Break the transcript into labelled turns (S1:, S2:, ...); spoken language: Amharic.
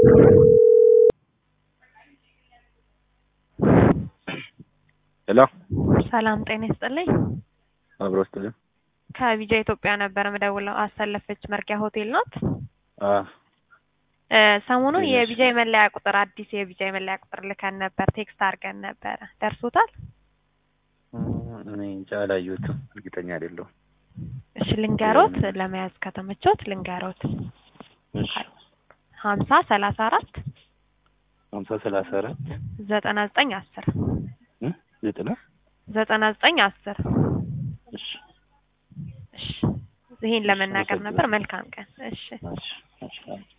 S1: ሄሎ
S2: ሰላም ጤና ይስጥልኝ።
S1: አብሮ ስትልም
S2: ከቪጃ ኢትዮጵያ ነበር ምደውለው። አሰለፈች መርጊያ ሆቴል ናት።
S1: አ
S2: እ ሰሞኑን
S1: እሺ።
S2: የቪጃ የመለያ ቁጥር አዲስ የቪጃ የመለያ ቁጥር ልከን ነበር፣ ቴክስት አድርገን ነበረ። ደርሶታል?
S1: እኔ እንጃ አላየሁትም፣ እርግጠኛ አይደለሁም።
S2: እሺ ልንገሮት፣ ለመያዝ ከተመቾት ልንገሮት።
S1: እሺ
S2: ሀምሳ ሰላሳ አራት
S1: ሀምሳ ሰላሳ አራት
S2: ዘጠና ዘጠኝ አስር
S1: እ ዘጠና
S2: ዘጠና ዘጠኝ አስር
S1: እሺ
S2: እሺ ይሄን ለመናገር ነበር። መልካም ቀን። እሺ
S1: እሺ እሺ